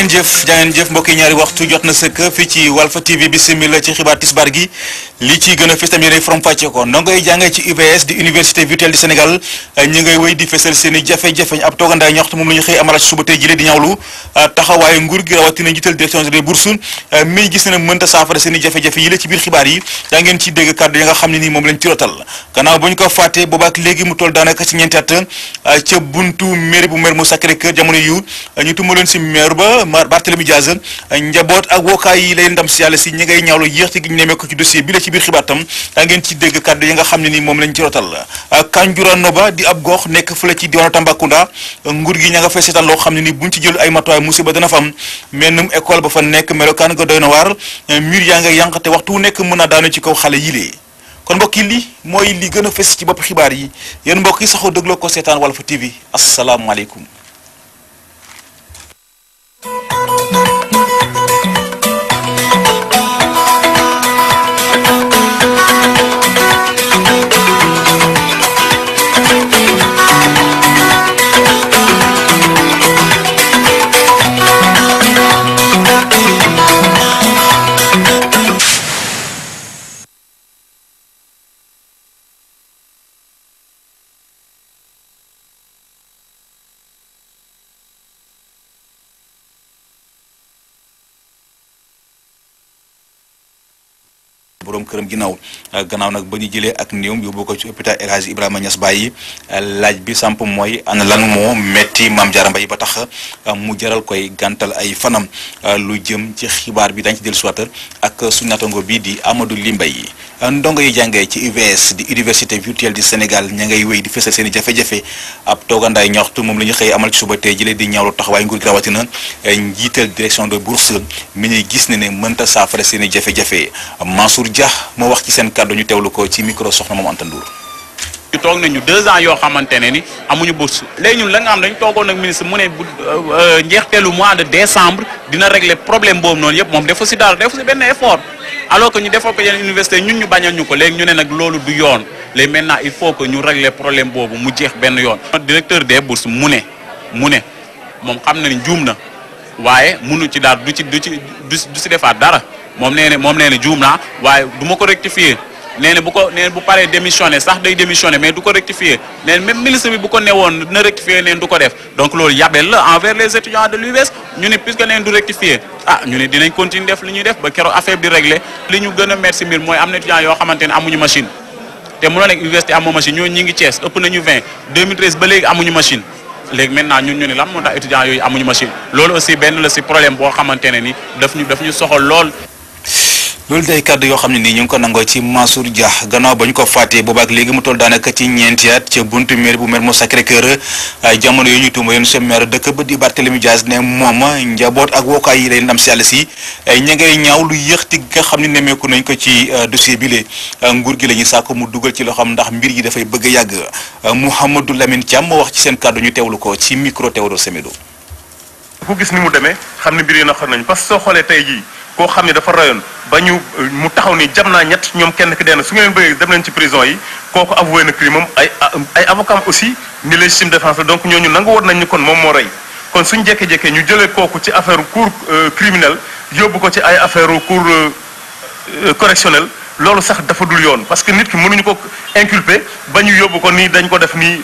jàngeen jëf jàngeen jëf mbokk yi ñaari waxtu jot na sëkk fii ci Walfa TV bi simila ci xibaar tisbar gi li ci gën a fës tam yéenay from fàcce ko ndongo yi jàngee ci UVS di université virtuelle du Sénégal ñi ngay wéy di fesal seen i jafe-jafe ab toogandaay ñoxtu moom la ñu xëy amal ci suba tey jile di ñawlu taxawaayu nguur gi rawatina njiital direction des bourses mi gis na mënta saafara seen i jafe-jafe yi la ci biir xibaar yi yaa ngeen ci dégg kàddu yi nga xam ne nii moom lañ ci rotal gannaaw bu ñu ko fàttee boobaak léegi mu toll daanaka ci ñeenti at ca buntu mairie bu maire mu Sacré-Cœur jamono yu ñu tumbaloon si maire ba Barthélemy Diaz njaboot ak wookaay yi lay ndam si yàlla si ñi ngay ñaawlu yéexte gi ñu nemee ko ci dossier bi la ci biir xibaar tam daa ngeen ci dégg kàddu yi nga xam ne nii moom lañ ci rotal Kanjura Noba di ab gox nekk fële ci diwaanu Tambacounda nguur gi ña nga fay seetaan loo xam ne nii buñ ci jël ay matuwaay musiba dana fa am mennum école ba fa nekk melokaan nga doy na waar mur yaa nga yànq te waxtu wu nekk mën a daanu ci kaw xale yilee kon mbokk yi li mooy li gën a fës ci bopp xibaar yi yéen mbokk yi saxoo dégloo ko seetaan Walfa TV asalaamualeykum borom këram ginnaaw gannaaw nag ba ñu jëlee ak néewam yóbbu ko ci hôpital El Hadji Ibrahima Niass Baye laaj bi samp mooy ana lan moo metti Mame Diarra Mbaye ba tax mu jaral koy gàntal ay fanam lu jëm ci xibaar bi dañ ci dellu siwaat ak suñu natango bi di Amadou Limbay ndongo yi jàngee ci UVS di université virtuelle du Sénégal ña ngay wéy di fësal seen i jafe-jafe ab toogandaay ñoxtu moom la ñu xëy amal ci suba tey jëlee di ñaawlu taxawaay nguur gi rawatina njiital direction de bourse mi ñuy gis ne ne mënta saafara seen i jafe-jafe Mansour Dia moo wax ci seen kàddu ñu teewlu ko ci micro soxna moom Anta Ndour ñu toog nañu deux ans yoo xamante ne ni amuñu bourse léegi ñun la nga xam dañu toogoon ak ministre mu ne bu njeexteelu mois de décembre dina régler problème boobu noonu yëpp moom defu si dara defu si benn effort alors que ñu defal ko yeneen université ñun ñu bañal ñu ko léegi ñu ne nag loolu du yoon léegi maintenant il faut que ñu régler problème boobu mu jeex benn yoon. directeur des bourses mu ne mu ne moom xam na ni juum na waaye munu ci daal du ci du ci du si defaat dara moom nee na moom nee na juum naa waaye du ma ko rectifier. nee na bu ko nee bu paree démissionné sax day démissionné mais du ko rectifier nee même ministre bi bu ko newoon na rectifier neen du ko def donc loolu yabel la envers les étudiants de l'UVS ñu ne puisque neen du rectifier ah ñu ne dinañ continuer def li ñuy def ba keroog affaire bi réglé li ñu gën a merci mbir mooy am na étudiants yoo xamante ne amuñu machine te mënoo nekk université amoo machine ñooñu ñi ngi Thiès ëpp nañu 20 2013 ba léegi amuñu machine léegi maintenant ñun ñu ne lan moo tax étudiants yooyu amuñu machine loolu aussi benn la si problème boo xamante ne ni daf ñu daf ñu soxal lool loolu day kàddu yoo xam ne nii ñu ngi ko nangoo ci Mansour Dia gannaaw ba ñu ko fàttee boobaak léegi mu toll daanaka ci ñeenti at ca buntu maire bu maire mu Sacré-Cœur jamono yu ñu tuuma yoon sa maire dëkk ba di Barthélemy Diaz ne moom njaboot ak wookaay yi lay ndam si yàlla si ña ngay ñaaw lu yéexti nga xam ne nemmeeku nañ ko ci dossier bi le nguur gi la ñuy sàkk mu dugal ci loxoom ndax mbir yi dafay bëgg a yàgg Mouhamadou Lamine Thiam moo wax ci seen kàddu ñu teewlu ko ci micro Théodore Semedo. ku gis ni mu demee xam ne mbir yi na xam nañ parce que soo xoolee tey jii koo xam ne dafa rayoon ba ñu mu taxaw ni jam naa ñett ñoom kenn ki dee na su ngeen bëggee dem nañ ci prison yi kooku avoué na crime am ay ay avocat aussi ni légitime défense la donc ñooñu nangu woon nañ ni kon moom moo rey kon suñ jékkee-jékkee ñu jëlee kooku ci affaire cour criminelle yóbbu ko ci ay affaire cour correctionnelle loolu sax dafa dul yoon parce que nit ki mënuñu ko inculper ba ñu yóbbu ko nii dañ ko def nii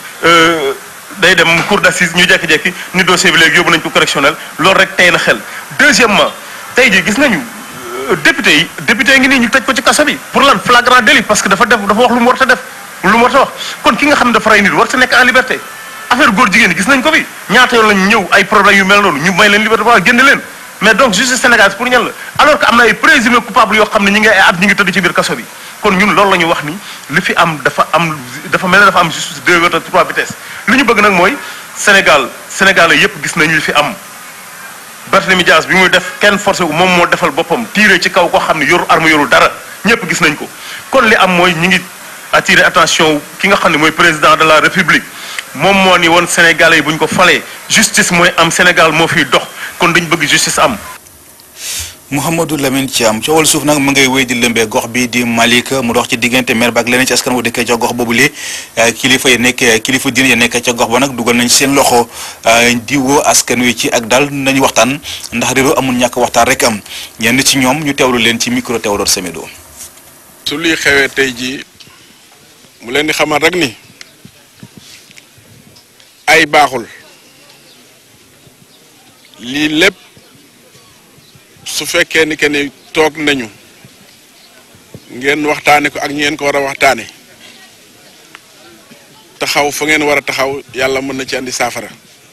day dem cour d'assises ñu jékki-jékki ni dossier bi léegi yóbbu nañ ko correctionnel loolu rek tey na xel deuxièmement tey jii gis nañu député yi député yi ngi nii ñu tëj ko ci kaso bi pour lan flagrant délit parce que dafa def dafa wax lu mu war a def lu mu war a wax kon ki nga xam ne dafa rey nit war ta nekk en liberté affaire góor jigéen yi gis nañ ko fi ñaata yoon lañ ñëw ay problème yu mel noonu ñu may leen liberté ba génne leen mais donc justice sénégalaise pour ñan la alors que am na ay présumé coupable yoo xam ne ñi ngi ay at ñi ngi tëdd ci biir kaso bi kon ñun loolu la ñu wax ni li fi am dafa am dafa mel ne dafa am justice deux wala trois vitesses li ñu bëgg nag mooy Sénégal Sénégalais yépp gis nañu li fi am Barthélemy Dias bi muy def kenn forcé wu moom moo defal boppam tiiree ci kaw koo xam ne yoru arme yoru dara ñépp gis nañ ko kon li am mooy ñi ngi attirer attention ki nga xam ne mooy président de la république moom moo ni woon Sénégalais yi bu ñu ko falee justice mooy am Sénégal moo fiy dox kon dañ bëgg justice am Mouhamadou Lamine Thiam coowal suuf nag mu ngay wéy di lëmbee gox bi di Malika mu dox ci diggante maire ba ak leneen ci askan wu dëkkee ca gox boobule kilifa yi nekk kilifa diine ya nekk ca gox ba nag dugal nañ seen loxo di woo askan wi ci ak daal nañu waxtaan ndax réew amul ñàkk waxtaan rek am ñenn ci ñoom ñu teewlu leen ci micro Théodore Semedo. su luy xewee tey jii mu leen di xamal rek ni ay baaxul lii lépp su fekkee ni que ni toog nañu ngeen waxtaane ko ak ñeen ko war a waxtaane taxaw fa ngeen war a taxaw yàlla mën na ci andi saafara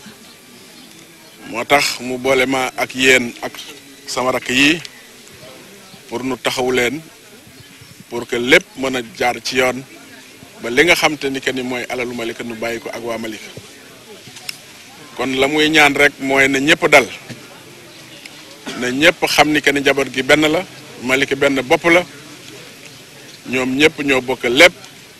moo tax mu boole ma ak yéen ak sama rakk yi pour nu taxawu leen pour que lépp mën a jaar ci yoon ba li nga xam te ni que ni mooy alalu Malika nu bàyyi ko ak waa Malika kon la muy ñaan rek mooy na ñëpp dal na ñëpp xam ni que ni njaboot gi benn la Malika benn bopp la ñoom ñëpp ñoo bokk lépp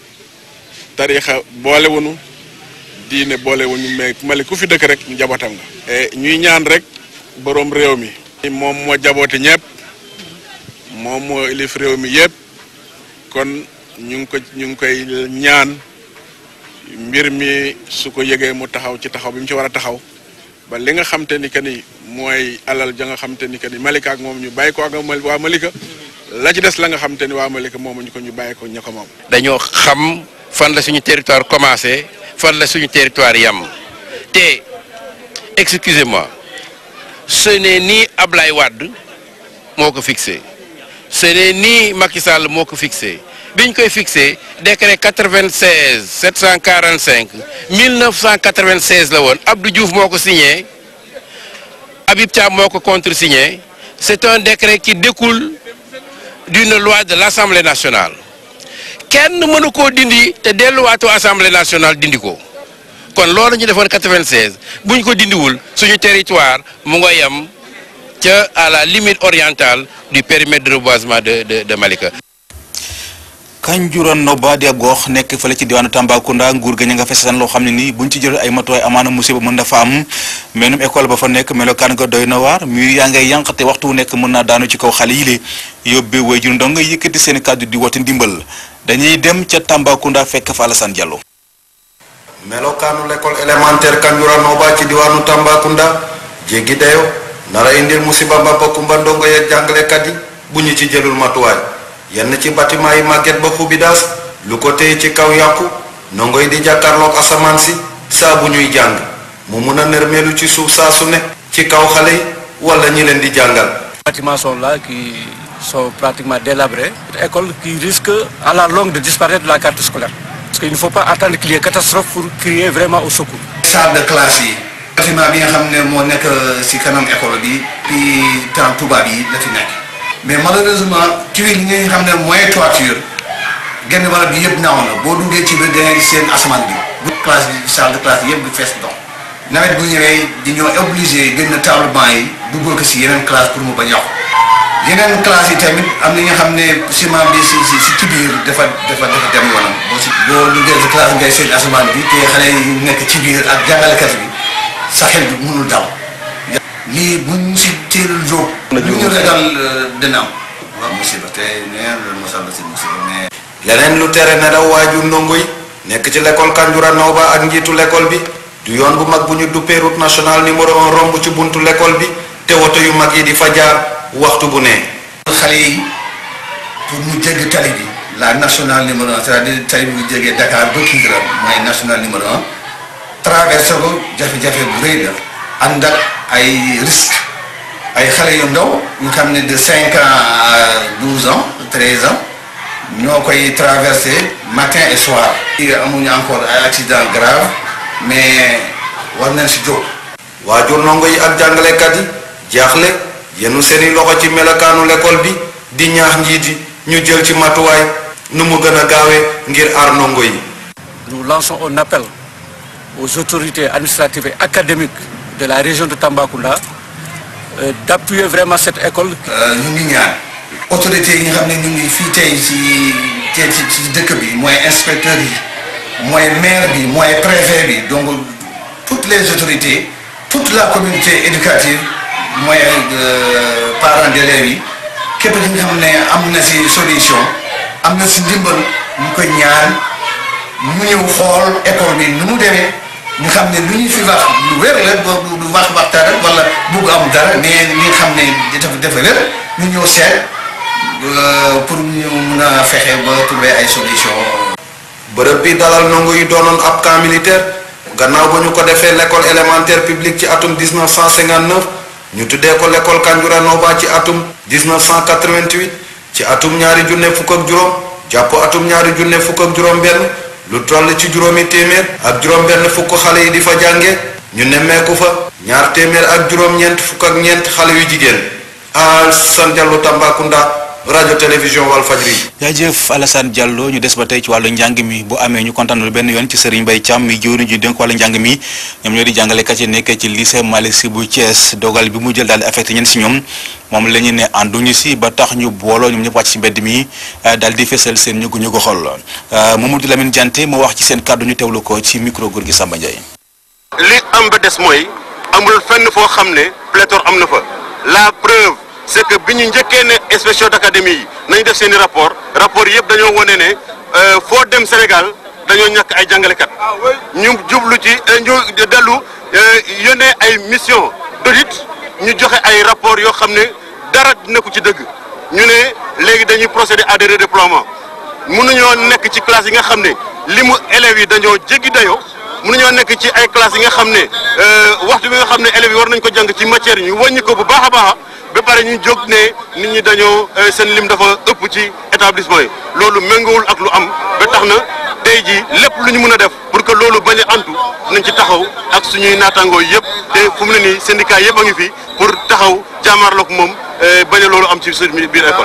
tariixa boolewuñu diine boolewuñu mais Malika ku fi dëkk rek njabootam nga. ñuy ñaan rek boroom réew mi. moom moo jaboote ñëpp moom moo ilif réew mi yëpp kon ñu ngi ko ñu ngi koy ñaan. mbir mi su ko yëgee mu taxaw ci taxaw bi mu ci war a taxaw ba li nga xam te ni que ni mooy alal ja nga xam te ni que ni Malika ak moom ñu bàyyi ko ak waa Malika la ci des la nga xam te ni waa Malika moomu ñu ko ñu bàyyi ko ña ko moom. dañoo xam fan la suñu territoire commencé fan la suñu territoire yam te excusez-moi ce n'est ni Ablaye Wade moo ko fixé ce n'est ni Macky Sall moo ko fixé. bi ñu koy fixé décret 96 745 1996 la woon Abdou Diouf moo ko signé Habib Thiam moo ko contresigné c'est un décret qui découle d'une loi de l'Assemblée nationale kenn mënu koo dindi te delluwaatoo Assemblée nationale dindi ko kon loolu ñu defoon 96 bu ñu ko dindiwul suñu territoire mu nga yem ca à la limite orientale du périmètre de reboisement de de de Malika. Kanjuran Noba di ab gox nekk fële ci diwaanu Tambacounda nguur ga ña nga fesesan loo xam ne nii buñ ci jël ay matuwaay amaana musiba mën na fa am menum école ba fa nekk melokaan nga doy na waar muy yaa ngay yànq te waxtu wu nekk mën naa daanu ci kaw xale yi le yóbbee way jur ndongo yëkkati seen kàddu di woote ndimbal dañuy dem ca Tambacounda fekk fa Alassane Diallo. melokaanu l'école élémentaire Kanjuran Noba ci diwaanu Tambacounda jéggi dayo nara indil musiba mbamba kumba ndongo yeeg jàngalekat yi bu ñu ci jëlul matuwaay yenn ci bâtiment yi màgget ba xubidaas lu ko téye ci kaw yàqu ndongo yi di jàkkaarloog asamaan si saa bu ñuy jàng mu mun a nërmeelu ci suuf saa su ne ci kaw xale yi wala ñi leen di jàngal. bâtiments sont là qui sont pratiquement délabrés. Une école qui risque à la longue de disparaître de la carte scolaire. Parce qu'il ne faut pas attendre qu'il y ait catastrophe pour crier vraiment au secours. salle de classe yi. bâtiment bi nga xam ne moo nekk ci kanam école bi puis temps tubaab yi la fi nekk. mais malheureusement tuile yi nga xam ne mooy toiture genn wàll bi yëpp naaw na boo duggee ci biir da ngay gis seen asamaan bi. bu classe bi salle de classe yëpp du fees ndox. nawet bu ñëwee di ñoo obligé génn table banc yi duggal ko si yeneen classe pour mu bañ yàqu yeneen classe yi tamit am na ñi nga xam ne ciment bi si si si ci biir dafa dafa dafa dem yoonam boo si boo duggee si classe ngay seen asamaan bi te xale yi nekk ci biir ak jàngalekat bi sa xel bi mënul dal lii buñ si teelul jóg lu ñu ragal dina am waaw musiba te neen loolu mosal la si musiba mais leneen lu tere nelaw waajur ndongo yi nekk ci l'école Kanjura Nooba ak njiitu l'école bi du yoon bu mag bu ñu duppee route nationale numéro un romb ci buntu l'école bi te woto yu mag yi di fa jaar waxtu bu ne. xale yi pour mu jéggi tali bi la nationale numéro un c'est-à-dire tali bi bu jégee Dakar ba Kidira mooy nationale numéro un traversé ko jafe-jafe bu rëy la ànd ak ay risques ay xale yu ndaw yu xam ne de cinq ans à douze ans treize ans ñoo koy traversé matin et soir. amuñu encore ay accident grave mais war nañ si jóg. waajur ndongo yi ak jàngalekat yi jaaxle yenu seeni loxo ci melokaanu l'école bi di ñaax njiit yi ñu jël ci matuwaay nu mu gën a gaawee ngir aar ndongo yi. Nous lançons un appel aux autorités administratives et académiques de la région de Tambacounda euh, d'appuyer vraiment cette école. ñu ngi ñaan autorités yi nga xam ne ñu ngi fii tey ci ci ci dëkk bi mooy inspecteurs yi mooy maire bi mooy préfet bi donc toutes les autorités toute la communauté éducative mooy parents d'élèves yi képp ki nga xam ne am na si solution am na si ndimbal ñu koy ñaan mu ñëw xool école bi nu mu demee ñu xam ne lu ñu fi wax lu wér la du du wax waxtaan rek wala bugg am dara mais ñi nga xam ne dafa dafa wér ñu ñëw seet pour ñu mun a fexe ba trouver ay solution bërëb bi dalal ndongo yi doonoon ab camp militaire gannaaw ba ñu ko defee l'école élémentaire publique ci atum 1959 ñu tuddee ko l'école Kanjura Noba ci atum 1988 ci atum ñaari junne fukk ak juróom jàpp atum ñaari junne fukk ak juróom benn lu toll ci juróomi téeméer ak juróom benn fukk xale yi di fa jànge ñu nemmeeku fa ñaar téeméer ak juróom-ñeent fukk ak ñeent xale yu jigéen Alassane Diallo Tambacounda rajo télévision Walfadjri jaajëf Alassane Diallo ñu des ba tey ci wàllu njàng mi bu amee ñu kontaanul benn yoon ci Serigne Mbaye Thiam mi jëwriñ ji dénk wàllu njàng mi ñoom ñoo di jàngalekat yi nekk ci lycée Malick Sy bu Thiès dogal bi mu jël daal di affecté ñenn si ñoom moom la ñu ne ànduñu si ba tax ñu booloo ñoom ñëpp wàcc si mbedd mi daal di fesal seen ñugu ñugu xol Mamadou Lamine Diante moo wax ci seen kàddu ñu teewlu ko ci micro góor gi Samba Ndiaye. li am ba des mooy amul fenn foo xam ne pléthore am na fa la preuve c'est que bi ñu njëkkee ne inspection d'académie yi nañu def seen i rapport rapport yëpp dañoo wane ne foo dem Sénégal dañoo ñàkk ay jàngalekat ñu jublu ci ñu dellu yónnee ay mission d'audit ñu joxe ay rapport yoo xam ne dara nekku ci dëgg ñu ne léegi dañuy procéder à des redéploiements mënuñoo nekk ci classe yi nga xam ne limu élèves yi dañoo jéggi dayoo mënuñoo nekk ci ay classes yi nga xam ne waxtu bi nga xam ne élèves yi war nañ ko jàng ci matière yi ñu wàññi ko bu baax a baax ba pare ñu jóg ne nit ñi dañoo seen lim dafa ëpp ci établissement yi loolu méngoowul ak lu am ba tax na tey jii lépp lu ñu mën a def pour que loolu bañ a antu nañ ci taxaw ak suñuy naataangoo yëpp te fu mu ne nii syndicat yëpp a ngi fi pour taxaw jàmmaarloog moom bañ a loolu am ci suñu biir école.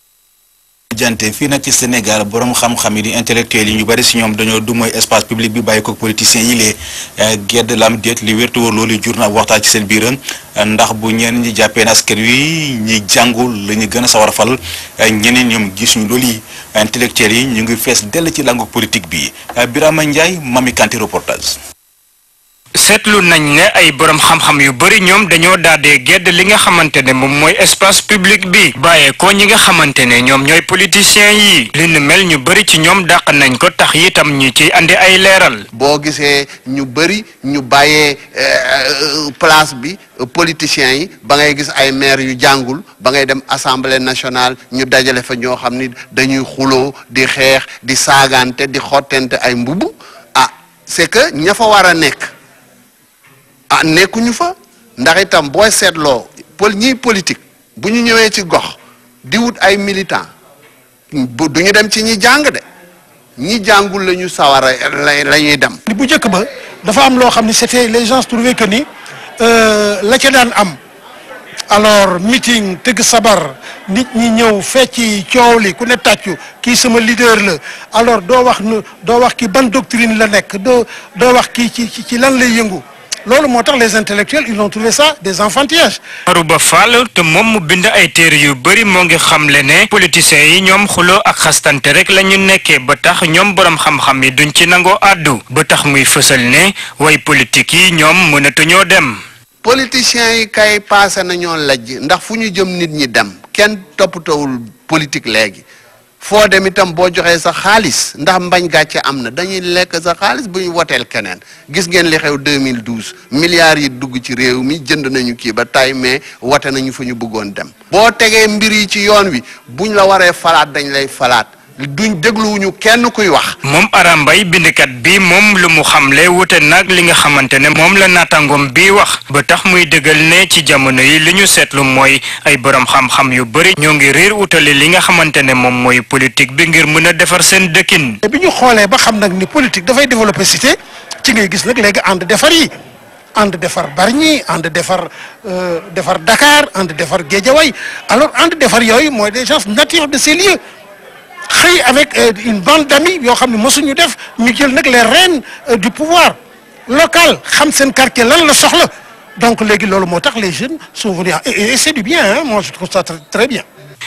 jante fii nag ci Sénégal borom xam-xam yi di intellectuels yi ñu bari si ñoom dañoo du mooy espace public bi bàyyi ko politiciens yi lee gedd lam déet li wértu wóor loolu jur na ab waxtaan ci seen biir ndax bu ñenn ñi jàppee na askan wi ñi jàngul la ñu gën a sawar a fal ñeneen ñoom gisuñu loolu yi intellectuels yi ñu ngi fees dell ci langue politique bi Birama Ndiaye Mami Kanti reportage. seetlu nañ ne ay borom xam-xam yu bari ñoom dañoo daadee gedd li nga xamante ne moom mooy espace public bi bàyyee ko ñi nga xamante ne ñoom ñooy politiciens yi li nu mel ñu bari ci ñoom dàq nañ ko tax itam ñu ci andi ay leeral. boo gisee ñu bari ñu bàyyee place bi politiciens yi ba ngay gis ay maire yu jàngul ba ngay dem assemblée nationale ñu dajale fa ñoo xam ni dañuy xuloo di xeex di saagante di xottente ay mbubb ah c'est que ña fa war a nekk. ah nekkuñu fa ndax itam booy seetloo pol ñiy politique bu ñu ñëwee ci gox di wut ay militant bu du ñu dem ci ñi jàng de ñi jàngul la ñu sawar a la ñuy dem. bu njëkk ba dafa am loo xam ne c'était les gens trouvaient que ni la ca daan am alors meeting tëgg sabar nit ñi ñëw fecci coow li ku ne tàccu kii sama leader la alors doo wax nu doo wax ki ban doctrine la nekk doo doo wax kii ci ci lan lay yëngu. loolu moo tax les intellectuels ils ont trouvé ça des enfantillages. Marouba Fall te moom mu bind ay téere yu bari moo ngi xamle ne politiciens yi ñoom xuloo ak xastante rek la ñu nekkee ba tax ñoom borom xam-xam yi duñ ci nangoo àddu ba tax muy fësal ne way politique yi ñoom mënatuñoo dem. politiciens yi kay paase nañoo lajj ndax fu ñu jëm nit ñi dem kenn toppatawul politique léegi. foo dem itam boo joxee sa xaalis ndax mbañ gàcce am na dañuy lekk sa xaalis bu ñu woteel keneen gis ngeen li xew 2012 milliards yi dugg ci réew mi jënd nañu kii ba tay mais wote nañu fa ñu bëggoon dem. boo tegee mbir yi ci yoon wi buñ la waree falaat dañ lay falaat duñ dégluwuñu kenn kuy wax. moom Arambay bindkat bi moom lu mu xamle wute nag li nga xamante ne moom la naataangoom bi wax ba tax muy dëggal ne ci jamono yi li ñu seetlu mooy ay borom xam-xam yu bari ñoo ngi riir utali li nga xamante ne moom mooy politique bi ngir mën a defar seen dëkkin. bi ñu xoolee ba xam nag ni politique dafay développer cité ci ngay gis nag léegi ànd defar yi ànd defar Bargny ànd defar defar Dakar ànd defar Guédiawaye alors ànd defar yooyu mooy des gens natifs de ces lieux. xëy avec une bande d'amis yoo xam ne mosuñu def ñu jël nag les rênes du pouvoir local xam seen quartier lan la soxla donc léegi loolu moo tax les jeunes sont venus et c'est du bien hein moi je trouve ça très bien.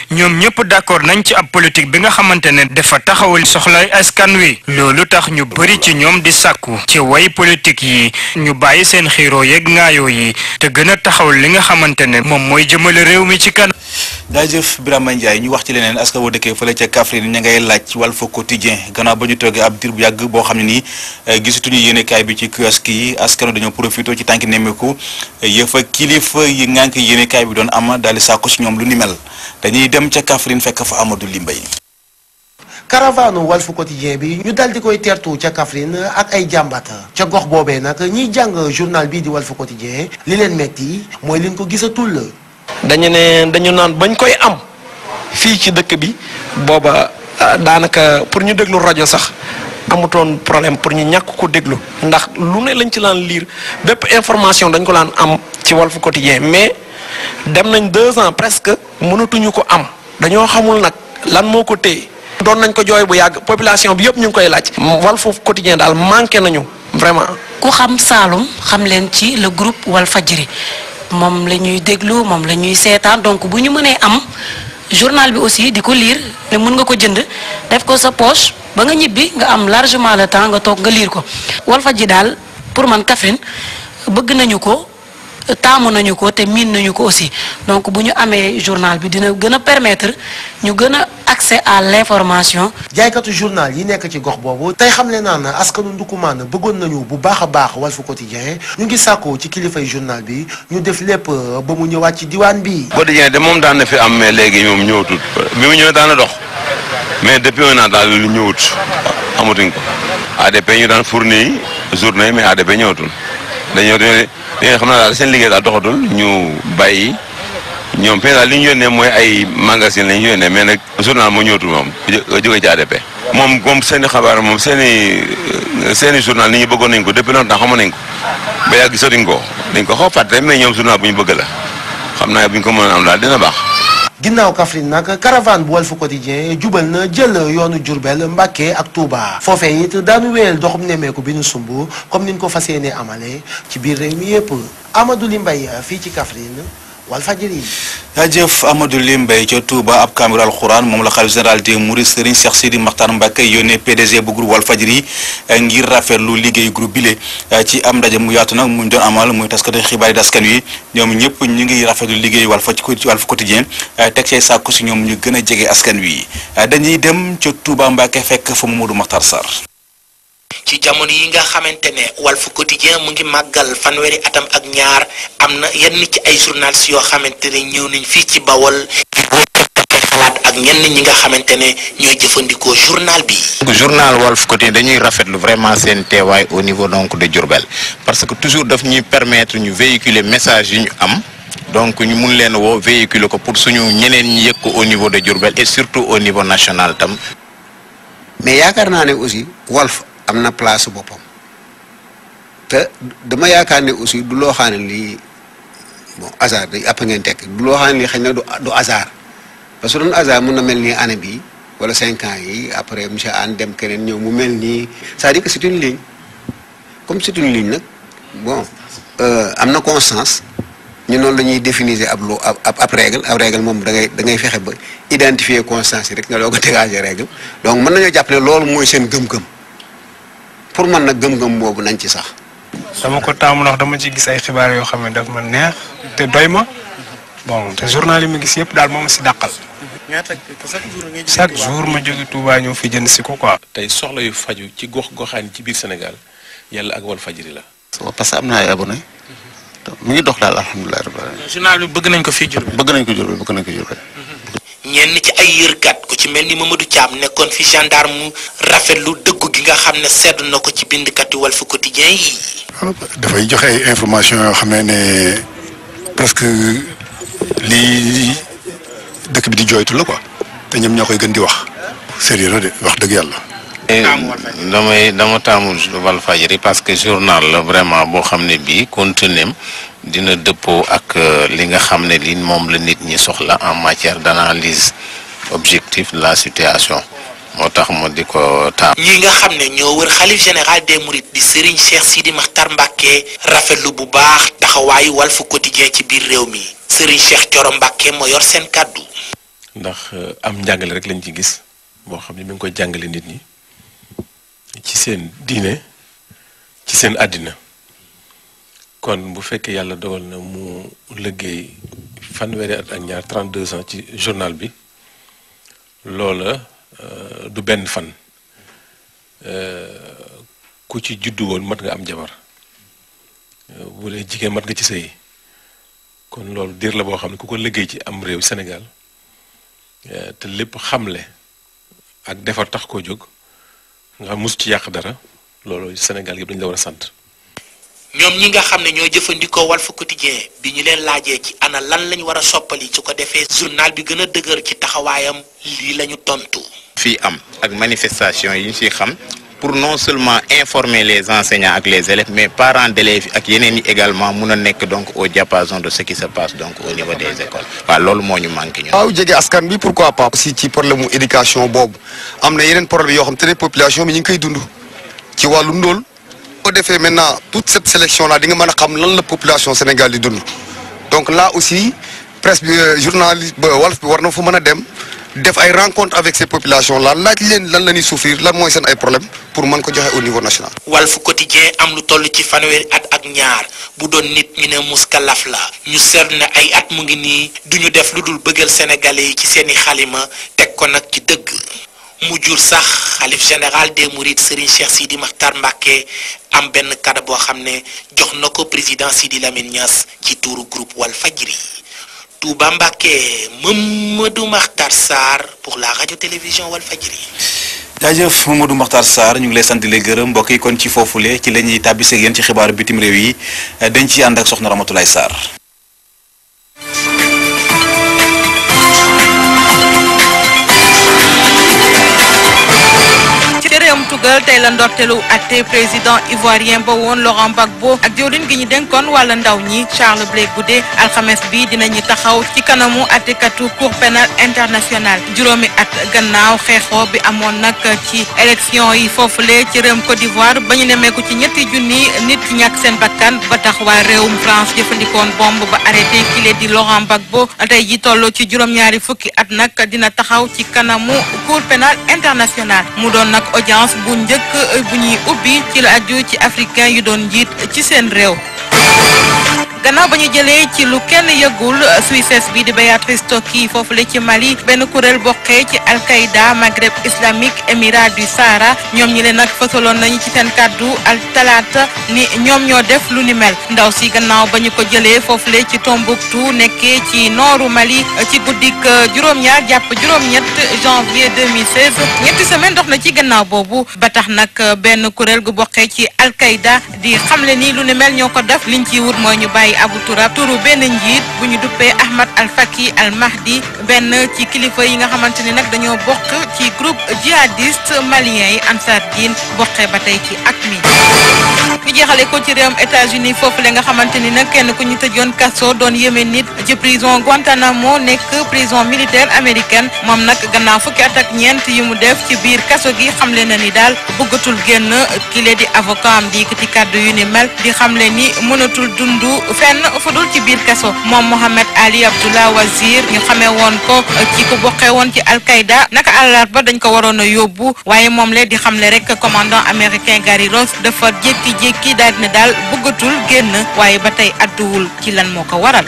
ñoom ñëpp d'accord nañ ci ab politique bi nga xamante ne dafa taxawul soxlay askan wi loolu tax ñu bëri ci ñoom di sàkku ci way politique yi ñu bàyyi seen xiiroo yeeg ngaayoo yi te gën a taxawul li nga xamante ne moom mooy jëmale réew mi ci kanam. jaajëf Birama Ndiaye ñu wax ci leneen askan woo dëkkee fële ca Kaffrine ña ngay laaj Walf Quotidien gannaaw ba ñu toogee ab diir bu yàgg boo xam ne nii gisatuñu yéenekaay bi ci kiosque yi askan dañoo profité ci tànki nemmeeku yëfa kilifa yi ngànk yéenekaay bi doon am daal di sàkku ci ñoom lu ni mel dañuy dem ca Kaffrine fekk fa Amadou Limbay caravane Walf Quotidien bi ñu dal di koy teertu ca Kaffrine ak ay jàmbat ca gox boobee nag ñiy jàng journal bii di Walf Quotidien li leen metti mooy liñ ko gisatul dañu ne dañu naan bañ koy am fii ci dëkk bi booba daanaka pour ñu déglu rajo sax amutoon problème pour ñu ñàkk ko déglu ndax lu ne lañ ci laan lire bépp information dañ ko laan am ci Walf Quotidien mais dem nañ deux ans presque mënatuñu ko am dañoo xamul nag lan moo ko téye doon nañ ko jooy bu yàgg population bi yëpp ñu ngi koy laaj Walf Quotidien daal manqué nañu vraiment. ku xam Saalum xam leen ci le groupe Walfadjri moom la ñuy déglu moom la ñuy seetaan donc bu ñu mënee am journal bi aussi di ko lire ne mën nga ko jënd def ko sa poche ba nga ñibbi nga am largement le temps nga toog nga lire ko Walfadjri daal pour man Kaffrine bëgg nañu ko taamu nañu ko te miin nañu ko aussi donc bu ñu amee journal bi dina gën a permettre ñu gën a accès à l'information. jaaykatu journal yi nekk ci gox boobu tey xam le naa na askanu Ndukumaan bëggoon nañu bu baax a baax Walf Quotidien ñu ngi sàkku ci kilifay journal bi ñu def lépp ba mu ñëwaat ci diwaan bi. Quotidien de moom daan na fi am mais léegi moom ñëwatul bi mu ñëwee daan na dox mais depuis un an daal lu ñëwut amatuñ ko ADP ñu daan fournir journée mais ADP ñëwatul dañoo dañoo xam naa daal seen liggéey daal doxatul ñu bàyyi. ñoom fii daal li ñu yónnee mooy ay magasin la ñu yónnee mais nag journal moo ñëwatul moom jóge ci ADP. moom moom seen i xabaar moom seen i seen i journal nit ñi bëggoon nañ ko depuis longtemps xamoon nañ ko ba yàgg gisatuñ ko dañ ko xaw a fàtte mais ñoom journal bu ñu bëgg la xam naa bu ñu ko mënoon am daal dina baax. ginnaaw Kaffrine nag caravane bu Walf Quotidien jubal na jël yoonu Diourbel Mbacké ak Touba foofee it daanu wéyal doxum nemmeeku bi nu sumb comme niñ ko fas yéenee amale ci biir réew mi yëpp Amadou Limbay fii ci Kaffrine Walfadjri jaajëf Amadou Limbay ca Touba ab kaamiru alxuraan moom la xalif général des Mourides Serigne Cheikh Sidi Makhtar Mbacké yónnee PDG bu groupe Walfadjri ngir rafetlu liggéey groupe bile ci am ndaje mu yaatu nag mu doon amal muy taskati xibaar yi daskan wi ñoom ñëpp ñu ngi rafetlu liggéey Walf Walf Quotidien teg cay sàkku si ñoom ñu gën a jege askan wi dañuy dem ca Touba Mbacké fekk fa Mamadou Makhtar Sarr. ci jamono yi nga xamante ne Walf Quotidien mu ngi màggal fanweeri atam ak ñaar am na yenn ci ay journalistes yoo xamante ne ñëw nañ fii ci Bawol xalaat ak ñenn ñi nga xamante ne ñooy jëfandikoo journal bi. journal Walf Quotidien dañuy rafetlu vraiment seen teewaay au niveau donc de Diourbel parce que toujours daf ñuy permettre ñu véhiculer message yi ñu am donc ñu mun leen woo véhiculer ko pour suñu ñeneen ñi yëg ko au niveau de Diourbel et surtout au niveau national tam. mais yaakaar naa ne aussi Walf am na place boppam te dama yaakaar ne aussi du loo xam ne lii bon hasard day àpp ngeen tekk du loo xam ne lii xëy na du du hasard parce que doon hasard mun na mel nii année bi wala cinq ans yi après monsieur Anne dem keneen ñëw mu mel nii c'est-à-dire que c'est une ligne comme c'est une ligne nag bon am na constance ñu noonu la ñuy définir ab loo ab ab règle ab règle moom da ngay da ngay fexe ba identifier constance yi rek nga doog a dégager règle donc mën nañoo jàpp ne loolu mooy seen gëm-gëm pour man nag gëm-gëm boobu nañ ci sax. dama ko taamu ndax dama ci gis ay xibaar yoo xam ne daf ma neex te doy ma bon te journal yi ma gis yëpp daal moom si dàqal. chaque jour ma jóge Touba ñëw fi jënd si ko quoi. tey soxla yu faju ci gox goxaan ci biir Sénégal yàlla ak Walfadjri la. parce que am na ay abonné mu ngi dox daal alhamdulilah rabbil alamin journal bi bëgg nañ ko fii Diourbel. bëgg nañ ko Diourbel bëgg nañ ko Diourbel. ñenn ci ay yërkat ku ci mel ni Mamadou Thiam nekkoon fi gendarme rafetlu dëggu gi nga xam ne sedd na ko ci bindkat yi Walf Quotidien yi. dafay joxe ay information yoo xam ne ne presque lii dëkk bi di jooytu la quoi te ñoom ñoo koy gën di wax sérieux la de wax dëgg yàlla. damay dama taamul Walfadjri parce que journal la vraiment boo xam ne bii contenem dina dëppoo ak li nga xam ne li moom la nit ñi soxla en matière d'analyse objective de la situation moo tax ma di ko taam. ñi nga xam ne ñoo wër xalif général des Mourides di Serigne Cheikh Sidi Makhtar Mbacké rafetlu bu baax taxawaayu Walf Quotidien ci biir réew mi Serigne Cheikh Thioro Mbacké moo yor seen kàddu. ndax am njàngale rek lañ ci gis boo xam ne mi ngi koy jàngale nit ñi ci seen diine ci seen àddina kon bu fekkee yàlla dogal na mu liggéey fanweeri at ak ñaar 32 ans ci journal bi loola du benn fan ku ci juddu woon mat nga am jabar bu dee jigéen mat nga ci sëy kon loolu diir la boo xam ne ku ko liggéey ci am réew Sénégal te lépp xamle ak defar tax koo jóg nga xam mus ci yàq dara loolu Sénégal yëpp dañu la war a sant. ñoom ñi nga xam ne ñoo jëfandikoo Walf Quotidien bi ñu leen laajee ci ana lan lañ war a soppali su ko defee journal bi gën a dëgër ci taxawaayam lii lañu tontu. fii am ak manifestation yi ñu ciy xam pour non seulement informer les enseignants ak les élèves mais parents d'élèves ak yeneen yi également mun a nekk donc au diapason de ce qui se passe donc au niveau des écoles waaw loolu moo ñu manqué ñun. waaw jege askan bi pourquoi pas aussi ci problème mu éducation boobu am na yeneen problème yoo xam te ne population bi ñu ngi koy dund ci wàllu ndóol boo defee maintenant toute cette sélection là di nga mën a xam lan la population Sénégal di dund donc là aussi presse bi journaliste ba Walf bi war na fa mën a dem def ay rencontre avec ces populations là laaj leen lan la ñuy souffrir lan mooy seen ay problème pour mën ko joxe au niveau national. Walf Quotidien am lu toll ci fanweeri at ak ñaar bu doon nit ñu ne muskalaf la ñu seetlu ne ay at mu ngi nii duñu def lu dul bëggal sénégalais yi ci seeni xalima teg ko nag ci dëgg mu jur sax xalif général des mourides Serigne Cheikh Sidi Makhtar Mbacké am benn kàddu boo xam ne jox na ko président Sidi Lamine Niass ci tuuru groupe Walfadjri Touba Mbacké Mamadou Makhtar Sarr pour la radio télévision Walfadjri jaajëf Mamadou Makhtar Sarr ñu ngi lay sant di lay gërëm mbokk yi kon ci foofule ci la ñuy tàbbisee ak yéen ci xibaaru bitim réew yi dañ ci ànd ak soxna Ramatoulaye Sarr. ci réewum tugal tey la ndorteelu atte président ivoirien ba woon Laurent Gbagbo ak jëwriñ gi ñu dénkoon wàlla ndaw ñi Charles Blé Goudé alxames bi dinañu taxaw ci kanamu attekatu cour pénal international juróomi at gannaaw xeexoo bi amoon nag ci élection yi foofule ci réewum Côte d'Ivoire ba ñu nemeeku ci ñetti junni nit ñàkk seen bakkan ba tax waa réewum France jëfandikoon bombe ba arrêté kile di Laurent Gbagbo tey ji toll ci juróom-ñaari fukki at nag dina taxaw ci kanamu cour pénal international mu doon nag audience bu njëkk bu ñuy ubbi ci la aju ci africain yu doon njiit ci seen réew gannaaw ba ñu jëlee ci lu kenn yëgul Suisse bi di Béatrice Tokki foofu la ci Mali benn kuréel bokkee ci Al-Qaïda Maghreb islamique Émirat du Sahara ñoom ñi leen nag fësaloon nañu ci seen kàddu al talaata ni ñoom ñoo def lu ni mel ndaw si gannaaw ba ñu ko jëlee foofu la ci Tombouctou nekkee ci nooru Mali ci guddik juróom-ñaar jàpp juróom-ñett janvier 2016 ñetti semaine dox na ci gannaaw boobu ba tax nag benn kuréel gu bokkee ci Al-Qaïda di xamle ni lu ni mel ñoo ko def liñ ciy wut mooy ñu bàyyi Abu Turab turu benn njiit bu ñu duppee Ahmad Al Faki Al Mahdi benn ci kilifa yi nga xamante ni nag dañoo bokk ci groupe djihadiste malien yi Ansar Dine bokkee ba tey ci ak mi ñu jeexale ko ci réewum États-Unis foofu la nga xamante ni nag kenn ku ñu tëjoon kaso doon yéeme nit ci prison Guantanamo nekk prison militaire américaine moom nag gannaaw fukki at ak ñeent yi mu def ci biir kaso gi xamle na ni daal bëggatul génn kile di avocat am di yëkkati kàddu yu ni mel di xamle ni mënatul dund fenn fudul ci biir kaso moom Mohamed Ali Abdullah Wazir ñu xamee woon ko ci ku bokkee woon ci Al-Qaïda naka àllarba dañ ko waroon a yóbbu waaye moom le di xamle rek commandant américain Gary Ross dafa jékki-jékki daal di ne daal bëggatul génn waaye ba tey adduwul ci lan moo ko waral.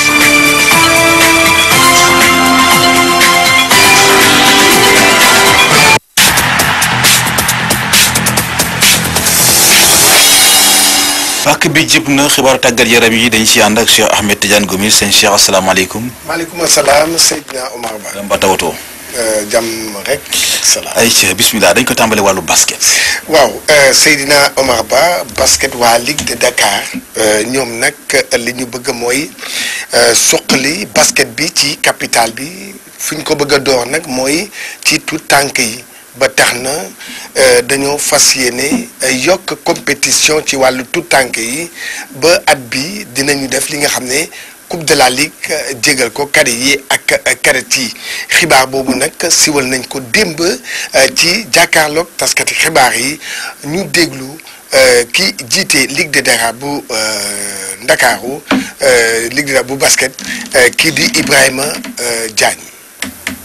fàkk bi jib na xibaaru tàggat yaram yi dañ ci ànd ak Cheikh Ahmed Tidiane Gomis sëñ Cheikh asalaamaaleykum. maaleykum salaam Seydina Omar Ba. Mba tawatoo. jàmm rek salaam. ay ci bismillah dañ ko tàmbale wàllu basket. waaw Seydina Omar Ba basket waa Ligue de Dakar ñoom nag li ñu bëgg mooy suqali basket bi ci capitale bi fi ñu ko bëgg a door nag mooy ci tout tànk yi. ba tax na dañoo fas yéene yokk compétition ci wàllu tout tànk yi ba at bi dinañu def li nga xam ne coupe de la ligue jégal ko cadet yi ak cadet yi xibaar boobu nag siwal nañ ko démb ci jàkkaarloog taskati xibaar yi ñu déglu ki jiite ligue de Dakar bu Ndakaaru ligue de bu basket kii di Ibrahima Diagne.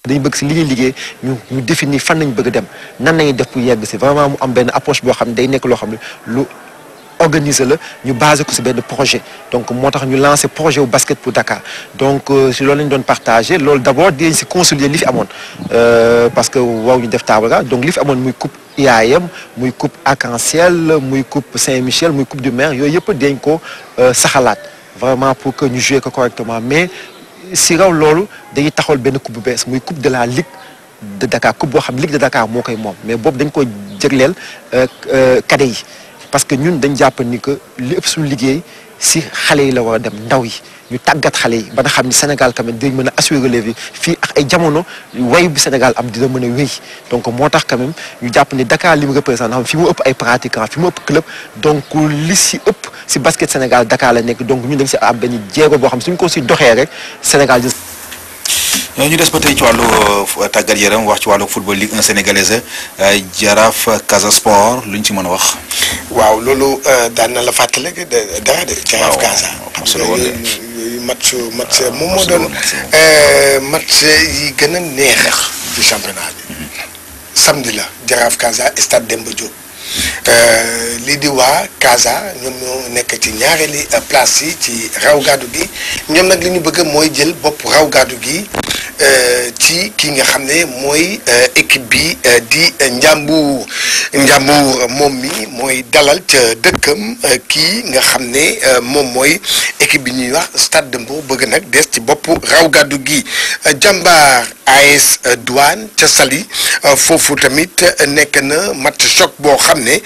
dañu bëgg si li ñuy liggéey ñu ñu définir fan nañu bëgg a dem nan nañuy def pour yegg si vraiment mu am benn approche boo xam ne day nekk loo xam ne lu organiser la ñu basé ko si benn projet donc moo tax ñu lancé projet wu basket pour Dakar donc si loolu lañu doon partagé loolu d' abord dinañ si consolider li fi amoon parce que waaw ñu def table ga donc li fi amoon muy coupe IAM muy coupe arc-en-ciel muy coupe Saint-Michel muy coupe du maire yooyu yëpp dañ ko saxalaat vraiment pour que ñu jouer ko correctement mais si raw loolu dañuy taxawal benn coupe bu bees muy coupe de la ligue de Dakar coupe boo xam ligue de Dakar moo koy moom mais boobu dañ ko jégleel cadets yi parce que ñun dañ jàpp ni que li ëpp suñu liggéey si xale yi la war a dem ndaw yi ñu tàggat xale yi ba nga xam ni Sénégal quand même dañ mën a assurer relève yi fii ak ay jamono wayu bi Sénégal am dina mën a wéy donc moo tax quand même ñu jàpp ni Dakar li mu représente xam fi mu ëpp ay pratiquants fi mu ëpp club donc li si ëpp si basket Sénégal Dakar la nekk donc ñun dañ si am benn jéego boo xam suñ ko si doxee rek Sénégal ñu des ba tey ci wàllu tàggat yaram wax ci wàllu football Ligue 1 sénégalaise Jaraaf Casa Sport lu ñu ci mën a wax. waaw loolu daan na la fàttali dara de. Jaraaf Casa. am solo woon de yooyu match match moom moo doon match yi gën a neex ci championnat bi. samedi la Jaraaf Casa stade Demba Diop. lii di waa Casa ñoom ñoo nekk ci ñaareeli place yi ci raw gàddu gi ñoom nag li ñu bëgg mooy jël bopp raw gàddu gi ci ki nga xam ne mooy équipe bi di Njàmbur Njàmbur moom mi mooy dalal ca dëkkam kii nga xam ne moom mooy équipe bi ñuy wax Stade de Mbour bëgg nag des ci bopp raw gàddu gi jàmbaar AS Douane ca Saly foofu tamit nekk na match choc boo xam ne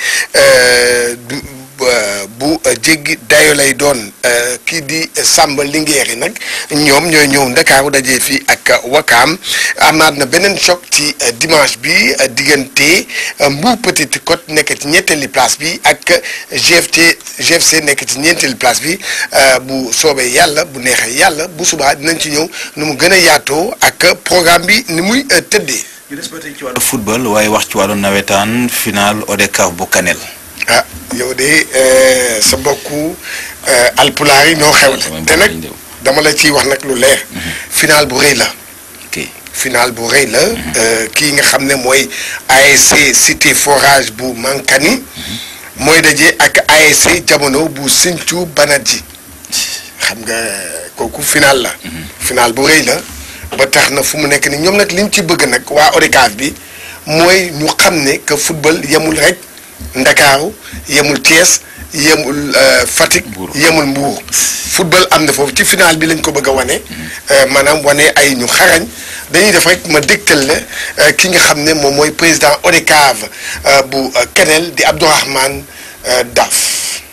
bu jéggi dayo lay doon kii di Samba Linguère yi nag ñoom ñooy ñëw Ndakaaru dajee fii ak Wakaam amaat na beneen choc ci dimanche bi diggante Mbour Petite Côte nekk ci ñetteeli place bi ak GFT GFC nekk ci ñeenteeli place bi bu soobee yàlla bu neexee yàlla bu subaa dinañ ci ñëw nu mu gën a yaatoo ak programme bi ni muy tëddee. ñu des ba tey ci wàllu football waaye wax ci wàllu nawetaan final ODCAV bu Kanel. ah yow de sa mbokku alpulaar yi ñoo xew te nag dama la ciy wax nag lu leer. final bu rëy la. final bu rëy la. kii nga xam ne mooy ASC cité forage bu Mankani. mooy daje ak ASC jamono bu Sinthiou Banadji xam nga kooku final la. final bu rëy la. ba tax na fu mu nekk ni ñoom nag liñ ci bëgg nag waa ODCAV bi mooy ñu xam ne que football yemul rek Ndakaaru yemul Thiès yemul Fatick yemul Mbour football am na foofu ci final bi lañ ko bëgg a wane maanaam wane ay ñu xarañ dañuy def rek ma dégtal la ki nga xam ne moom mooy président ODCAV bu Kanel di Abdourahmane Daf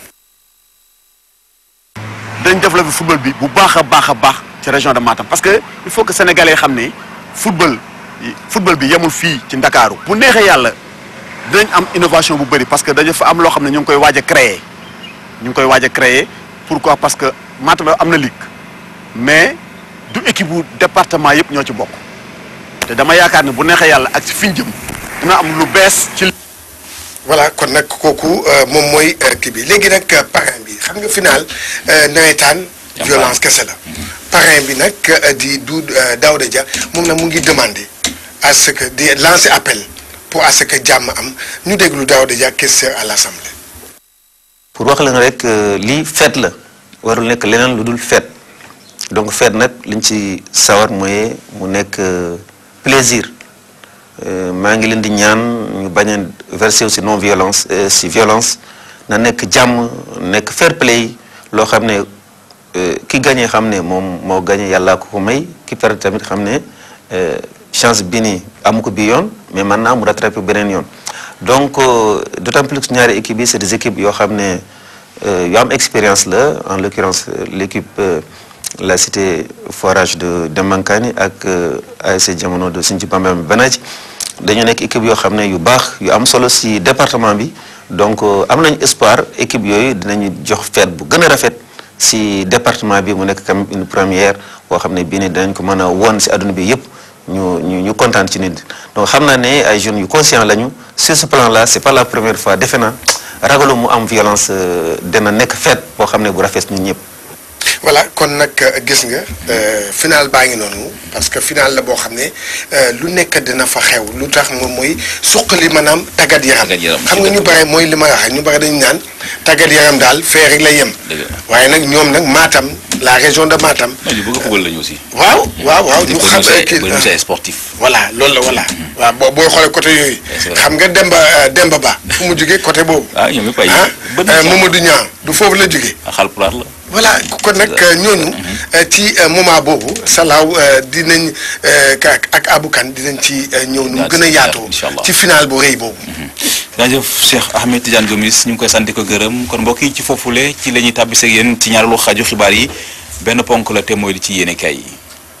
dañ développé football bi bu baax a baax a baax ci région de Matam parce que il faut que sénégalais xam ne football football bi yemul fii ci Ndakaaru bu neexee yàlla dinañ am innovation bu bëri parce que dañu fa am loo xam ne ñu ngi koy waaj a créer ñu ngi koy waaj a créer pourquoi parce que Matam am na ligue mais du équipe bu département yëpp ñoo ci bokk te dama yaakaar ne bu neexee yàlla ak si fi ñu jëm dina am lu bees ci. voilà kon nag kooku moom mooy kii bi léegi nag parrain bi xam nga final nawetaan violence kese la parrain bi nag di du Daouda Dia moom nag mu ngi demander à ce que di lancer appel pour à ce que jàmm am ñu déglu Daouda Dia question à l'Assemblée pour wax leen rek lii fête la warul nekk leneen lu dul fête donc fête nag liñ ci sawar mooy mu nekk plaisir maa ngi leen di ñaan ñu bañ a verser aussi non violence si violence na nekk jàmm nekk fair play loo xam ne ki gagné xam ne moom moo gagné yàllaa ko ko may ki perdre tamit xam ne chance bi nii amu ko bi yoon mais maintenant mu rattrapé beneen yoon donc d'autant plus que ñaari équipes yi c'est des équipes yoo xam ne yu am expérience la en l'occurrence l'équipe la cité forage de de Mankani ak ASC Jamono de Sinthiou Bambam Banadji dañu nekk équipe yoo xam ne yu baax yu am solo si département bi donc am nañu espoir équipe yooyu dinañu jox fête bu gën a rafet si département bi mu nekk comme une première boo xam ne bii nii dinañ ko mën a won si adduna bi yëpp ñu ñu ñu kontaan ci nit donc xam naa ne ay jeunes yu conscient lañu sur ce plan là c'est pas la première fois defe naa ragalu mu am violence dina nekk fête boo xam ne bu rafet ñun ñëpp. voilà kon nag gis nga final baa ngi noonu parce que final la boo xam ne lu nekk dina fa xew lu tax moom mooy suqali maanaam tàggat yaram xam nga ñu bare mooy li ma wax ñu bare dañu naan tàggat yaram daal fee rek la yem waaye nag ñoom nag Matam la région de Matam ñu bëgg a football lañu aussi. waaw waaw waaw ñu xam kii ñu sportif. voilà loolu la voilà waaw boo booy xoolee côté yooyu xam nga Demba Demba Ba fu mu jógee côté boobu ah ñoom ñëpp ay. ah Mamadou Niang du foofu la jógee Haalpulaar la. voilà kon nag ñooñu ci moment boobu salaaw dinañ ak abukan dinañ ci ñëw nu mu gën a yaatoo ci final bu rëy boobu jaajëf Cheikh Ahmed Tidiane Gomis ñu ngi koy sant ko gërëm kon mbokk yi ci foofule ci la ñuy tàbbiseeg yéen ci ñaareelu xaaju xibaar yi benn ponk la te mooy li ci yéene kay yi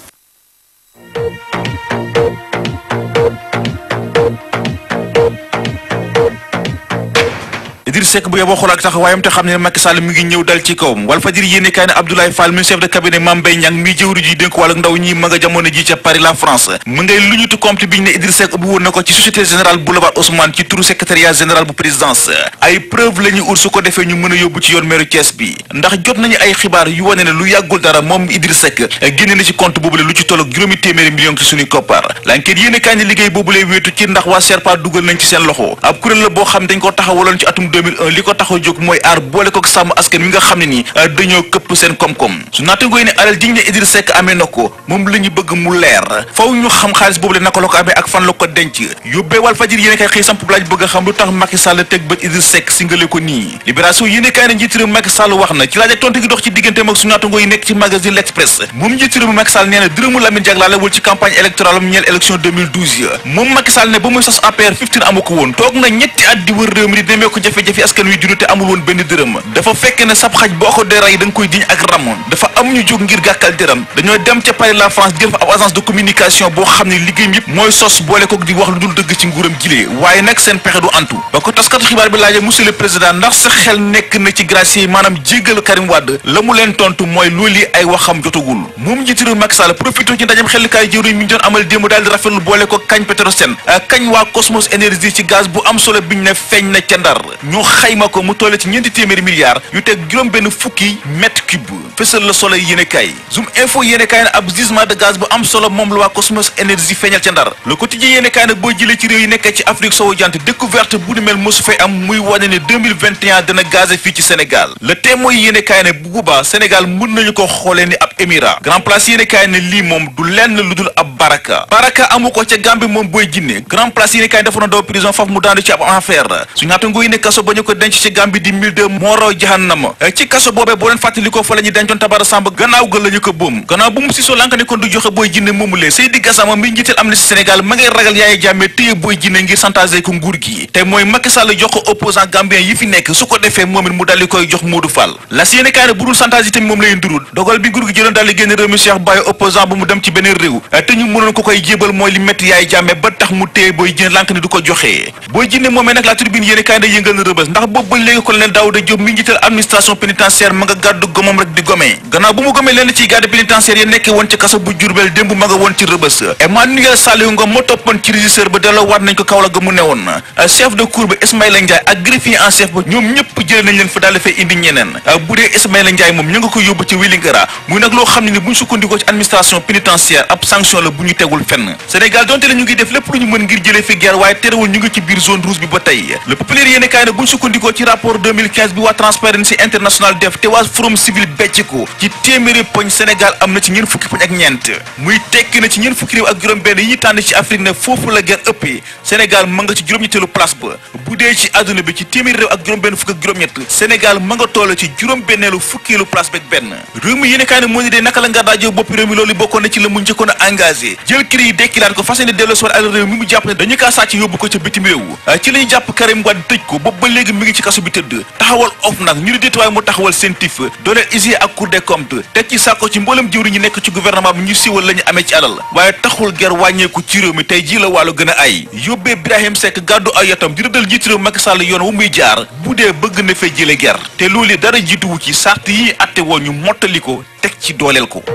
Idriss Seck bu yeboo xool ak taxawaayam te xam ne Macky Sall mi ngi ñëw dal ci kawam Walfadjri yéene kaay ne Abdoulaye Fall mi chef de cabinet Mame Mbaye Niang mi jëwri ji dénk wàllu ndaw ñi ma nga jamono ji ca Paris la France mu ngay lu ñutu compte bi ñu ne Idriss Seck ubbi woon na ko ci société générale boulevard Haussmann ci turu secrétariat général bu présidence ay preuve la ñu ur su ko defee ñu mën a yóbbu ci yoon meeru Thiès bi ndax jot nañu ay xibaar yu wane ne lu yàggul dara moom Idriss Seck génne na ci compte boobule lu ci toll ak juróomi téeméeri million ci suñuy koppar l'enquête yéene kaay ne liggéey boobule wéetu ci ndax waa Serpa dugal nañ ci seen loxo ab kuréel la boo xam dañ ko taxawaloon ci atum 2001 li ko taxaw jóg mooy aar boole ko sàmm askan wi nga xam ne nii dañoo këpp seen koom-koom su naatangooy ne alal ji ñu ne Idriss Seck amee na ko moom la ñu bëgg mu leer faw ñu xam xaalis boobu le naka la ko amee ak fan la ko denc yóbbee Walfadjri yéene kay xëy samp laaj bëgg a xam lu tax Macky Sall teg bët Idriss Seck singale ko nii libération yéene kay ne njiitu réew Macky Sall wax na ci laaj ak tontu gi dox ci digganteem ak su naatangoo yi nekk ci magazine L'Express moom njiitu réew Macky Sall nee na dërëmu Lamine Diack laalewul ci campagne électorale am ñeel élection 2012 ya moom Macky Sall ne ba muy sos APR 15 amu ko woon toog na ñetti at di wër réew mi di demee ko jafe-jafe askan wi dund te amul woon benn dërëm dafa fekk ne sab xaj boo ko dee rey da nga koy diñ ak ram dafa am ñu jóg ngir gàkkal dërëm dañoo dem ca Paris la France jël fa ab agence de communication boo xam ne liggéeyam yëpp mooy sos boole ko di wax lu dul dëgg ci nguuram jilee waaye nag seen pexe du antu ba ko taskatu xibaar bi laajee monsieur le président ndax sa xel nekk na ci gracier yi maanaam jéggal Karim Wade la mu leen tontu mooy loolu yi ay waxam jotagul moom njiitu réew Macky Sall profité ci ndajam xellukaay jëwriñ mi ñu doon amal démb daal di rafetlu boole ko kañ Petrosen kañ waa Cosmos Énergie ci gaz bu am solo biñ ne feeñ na ca Ndar ñu xayma ko mu tolle ci ñeenti téeméeri milliards yu teg juróom benn fukki mètre cube fësal la solo yéene kaay zoom info yéene kaay ne ab gisement de gaz bu am solo moom la waa Cosmos énergie feeñal ca ndar le quotidien yéene kaay ne boo jëlee ci réew yi nekkee ci Afrique sowu jant découverte bu ni mel mosu fay am muy wane ne 2021 dana gazé fii ci Sénégal le témoin yéene kaay ne bu boobaa Sénégal mën nañu ko xoolee ni ab émirat grand place yéene kaay ne lii moom du lenn lu dul ab baraka baraka amu ko ca Gambie moom booy jinne grand place yéene kaay dafa na daw prison faf mu daanu ci ab affaire su ñaata nguy ne kaso ba ñu ko denc ci Gambie di mille deux moo raw jahannama ci kaso boobee boo leen fàttalikoo fa la ñu dencoon tabara sàmb gannaaw ga la ñu ko boom gannaaw bu mu sisoo lanka ne kon du joxe booy jinne moomulee Seydi Gassama mi njiital Amnesty Sénégal ma ngay ragal Yaya Jammeh téye booy jinne ngir chantage ko nguur gi te mooy Macky Sall jox ko opposant gambien yi fi nekk su ko defee moom it mu daldi koy jox Modou Fall la si yéene kaay ne bu dul chantage yi tamit moom lay ndurul dogal bi nguur gi jëloon daal di génn réew mi Cheikh Baye opposant bu mu dem ci beneen réew te ñu mënoon ko koy jébal mooy li métti Yaya Jammeh ba tax mu téye booy jinne lank ne du ko joxee booy jinne moomee nag la tribune yéene kaay ne yëngal na rëbës ndax boobu ba léegi colonel Daouda Diop mi njiital administration pénitentiaire ma nga gàddu gomam rek di gome gannaaw bu mu gomee lenn ci garde pénitentiaire yi nekkee woon ci kaso bu Jurbel démb ma nga woon ci rëbës Emmanuel Saliou Ngom moo toppoon ci régisseur ba delloo waat nañ ko Kaolack ga mu newoon chef de cour ba Ismaïla Ndiaye ak greffier en chef ba ñoom ñëpp jëlee nañ leen fa daal fay indi ñeneen bu dee Ismaïla Ndiaye moom ñu nga ko yóbbu ci Wélingara muy nag loo xam ne ni bu ñu sukkandikoo ci administration pénitentiaire ab sanction la bu ñu tegul fenn Sénégal donte la ñu ngi def lépp lu ñu mën ngir jëlee fi guerre waaye terewul ñu ngi ci biir zone rouge bi ba tey le populaire yéene kaay ne bu ñu sukkandikoo ci rapport 2015 bi waa Transparency International def te waa Forum Civil becc ko ci téeméeri poñ Sénégal am na ci ñeent fukki poñ ak ñeent muy tekki na ci ñeent fukki réew ak juróom benn yi tànn ci Afrique ne foofu la guerre ëppee Sénégal ma nga ci juróom-ñetteelu place ba bu dee ci àdduna bi ci téeméeri réew ak juróom benn fukk ak juróom-ñett Sénégal ma nga toll ci juróom benneelu fukkeelu place beeg benn réew mi yéene kaay ne moo ni dee naka la nga daajoo bopp réew mi loolu bokkoon na ci la mu njëkkoon a engagé jël kër yi dekkilaat ko fas yéene delloo si àll réew mi mu jàpp ne dañu kaa sàcc yóbbu ko ca bitim réew ci la ñu jàpp Karim Wade tëj ko boobu ba léegi mi ngi ci kaso bi tëdd taxawal of nag ñu ni déetuwaay mu taxawal CENTIF dooleel IGE ak Cour des comptes teg ci sàkko ci mboolem jëwri ñi nekk ci gouvernement bi ñu siiwal la ñu amee ci alal waaye taxul ger wàññeeku ci réew mi tey jii la wàllu gën a ay yóbbee Birahim Seck gàddu ay yotam di rëddal jiitu réew Macky Sall yoon wu muy jaar bu dee bëgg na fay jële ger te loolu dara jiituwu ci sart yi atte woon ñu mottali ko teg ci dooleel ko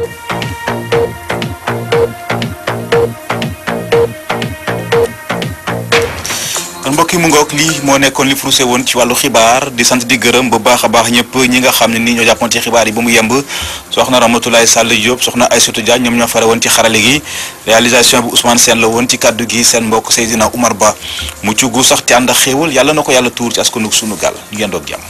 kon mbokk mbokk yi mu ngoog lii moo nekkoon li frusé woon ci wàllu xibaar di sant di gërëm bu baax a baax ñëpp ñi nga xam ne nii ñoo jàppoon ci xibaar yi ba mu yemb soxna Ramatoulaye Sall Diop soxna Aïssatou Dia ñoom ñoo fare woon ci xarale gi réalisation bi Ousmane Sène la woon ci kàddu gi seen mbokk Seydina Oumar Ba mu ci gu sax te ànd ak xéewal yàlla na ko yàlla tuur ci askanug sunu gaal ñu yendoog jàmm